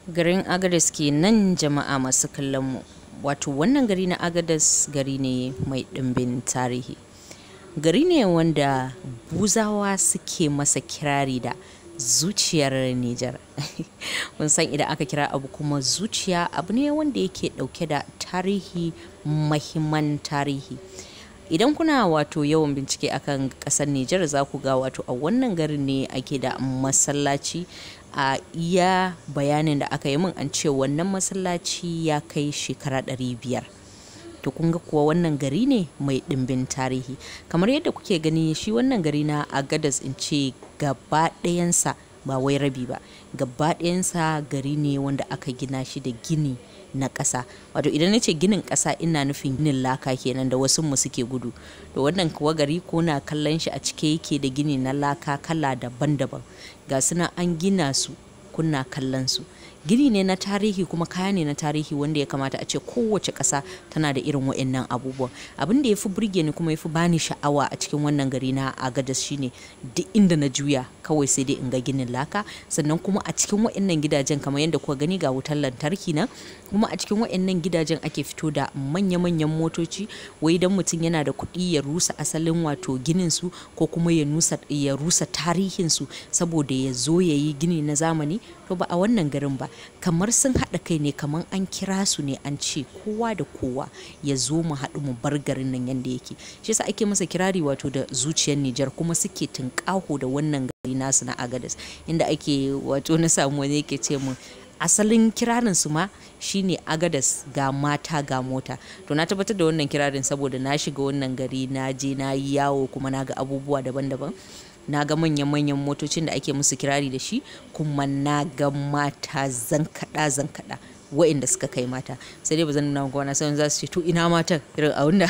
garin agadas ke nan jama'a masu kallon mu wato wannan gari na agadas gari ne mai ɗimbin tarihi gari ne wanda buzawa suke masa kirari da zuciyar Nijar. Mun san idan aka kira abu kuma zuciya abu ne wanda yake ɗauke da tarihi mahimman tarihi. Idan kuna wato yawan bincike akan ƙasar Nijar za ku ga wato a wannan garin ne ake da masallaci a iya bayanin da aka yi min an ce wannan masallaci ya kai shekara ɗari biyar. to kun ga kuwa wannan gari ne mai ɗimbin tarihi kamar yadda kuke gani shi wannan gari na agadas in ce gaba ɗayansa ba wai rabi ba gaba ɗayansa gari ne wanda aka gina shi da gini na ƙasa wato idan na ce ginin ƙasa ina nufin ginin laka kenan da wasu mu suke gudu to wannan kuwa gari ko na kallon shi a cike yake da gini na laka kala daban-daban ga suna an gina su kunna kallon su gini ne na tarihi kuma kaya ne na tarihi wanda ya kamata a ce kowace ƙasa tana da irin wa'annan abubuwan abin da ya fi burge ni kuma ya fi bani sha'awa a cikin wannan gari na agadas shine duk inda na juya kawai sai dai in ga ginin laka sannan kuma a cikin wa'annan gidajen kamar yadda kuka gani ga wutar lantarki nan kuma a cikin wa'annan gidajen ake fito da manya-manyan motoci wai dan mutum yana da kuɗi ya rusa asalin wato ginin su ko kuma ya rusa tarihin su saboda ya zo ya yi gini na zamani to ba a wannan garin ba kamar sun haɗa kai ne kamar an kira su ne an ce kowa da kowa ya zo mu haɗu mu bar garin nan yadda yake shi yasa ake masa kirari wato da zuciyar Nijar kuma suke tunƙaho da wannan gari nasu na Agadas inda ake wato na samu wani yake ce mu asalin kirarin su ma shine agadas ga mata ga mota to na tabbatar da wannan kirarin saboda na shiga wannan gari na je na yi yawo kuma na ga abubuwa daban-daban na ga manyan-manyan motocin da ake musu kirari da shi kuma na ga mata zankaɗa zankaɗa wa'inda suka kai mata sai dai ba zan nuna na sai za su ce to ina matan irin a wanda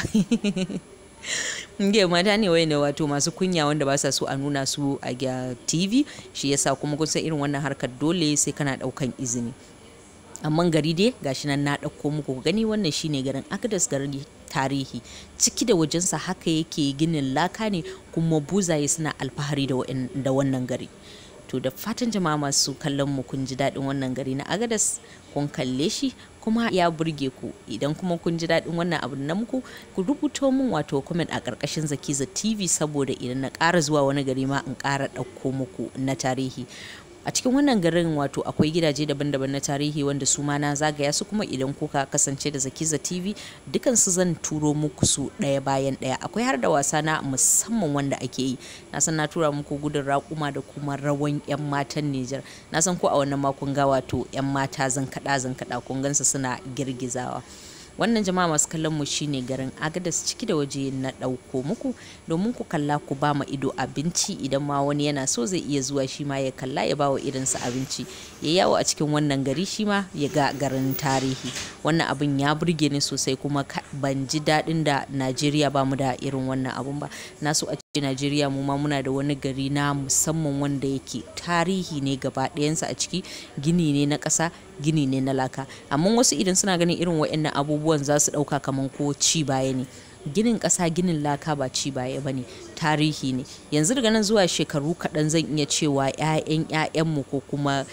Nge mata ne wayanda wato masu kunya wanda ba sa so a nuna su a TV shi yasa kuma kun san irin wannan harkar dole sai kana daukan izini amma gari dai gashi nan na ɗauko muku gani wannan shine garin Agadas garin tarihi ciki da wajensa haka yake ginin laka ne kuma buzaye suna alfahari da wannan gari to da fatan jama'a masu kallon mu kun ji daɗin wannan gari na Agadas kun kalle shi kuma ya burge ku idan kuma kun ji daɗin wannan abu na muku ku rubuto min wato comment a ƙarƙashin zakiza tv saboda idan na ƙara zuwa wani gari ma in ƙara ɗauko muku na tarihi a cikin wannan garin wato akwai gidaje daban-daban na tarihi wanda su ma na zagaya su kuma idan kuka kasance da zakiza tv dukansu zan turo muku su ɗaya bayan ɗaya akwai har da wasa na musamman wanda ake yi na san na tura muku gudun raƙuma da kuma rawan 'yan matan Nijar na san ko a wannan makon ga wato 'yan mata zan kaɗa zan kaɗa kun gansu suna girgizawa wannan jama'a masu kallon mu shine garin agadas ciki da waje na ɗauko muku domin ku kalla ku ba ma ido abinci idan ma wani yana so zai iya zuwa shi ma ya kalla ya bawa irinsa abinci ya yawo a cikin wannan gari shi ma ya ga garin tarihi wannan abin ya burge ni sosai kuma ban ji daɗin da najeriya ba mu da irin wannan abun ba na so a ce najeriya mu ma muna da wani gari na musamman wanda yake tarihi ne gaba ɗayansa a ciki gini ne na ƙasa gini ne na laka amma wasu idan suna ganin irin waɗannan abubuwan za su ɗauka kamar ko ci baya ne ginin ƙasa ginin laka ba ci baya ba ne tarihi ne yanzu daga nan zuwa shekaru kaɗan zan iya cewa 'ya'yan 'ya'yanmu ko kuma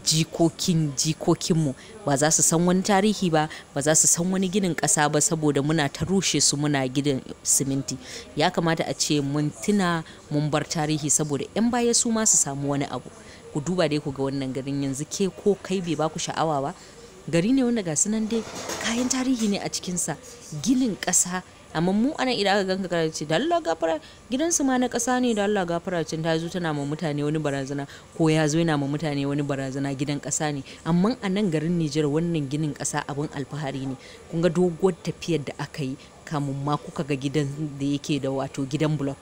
jikokin jikokinmu ba za su san wani tarihi ba ba za su san wani ginin ƙasa ba saboda muna ta rushe su muna gidan siminti ya kamata a ce mun tuna mun bar tarihi saboda 'yan baya su ma su samu wani abu ku duba dai ku ga wannan garin yanzu ke ko kai bai baku sha'awa ba gari ne wanda ga sunan dai kayan tarihi ne a cikinsa ginin ƙasa amma mu anan idan aka ganka kana ce da Allah gafara gidansu ma na ƙasa ne da Allah gafara cin ta zo tana ma mutane wani barazana ko ya zo yana ma mutane wani barazana gidan ƙasa ne amma a nan garin Nijar wannan ginin ƙasa abin alfahari ne kun ga doguwar tafiyar da aka yi kamun ma kuka ga gidan da yake da wato gidan block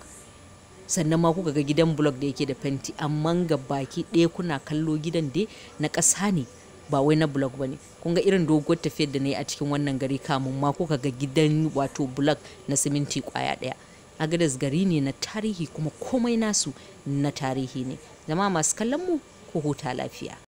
sannan ma kuka ga gidan block da yake da fenti amma ga baki ɗaya kuna kallo gidan dai na ƙasa ne ba wai na blog ba ne kun ga irin doguwar tafiyar da na yi a cikin wannan gari kamun ma kuka ga gidan wato blog na siminti kwaya ɗaya agadas gari ne na tarihi kuma komai nasu na tarihi ne zama masu kallon mu ko huta lafiya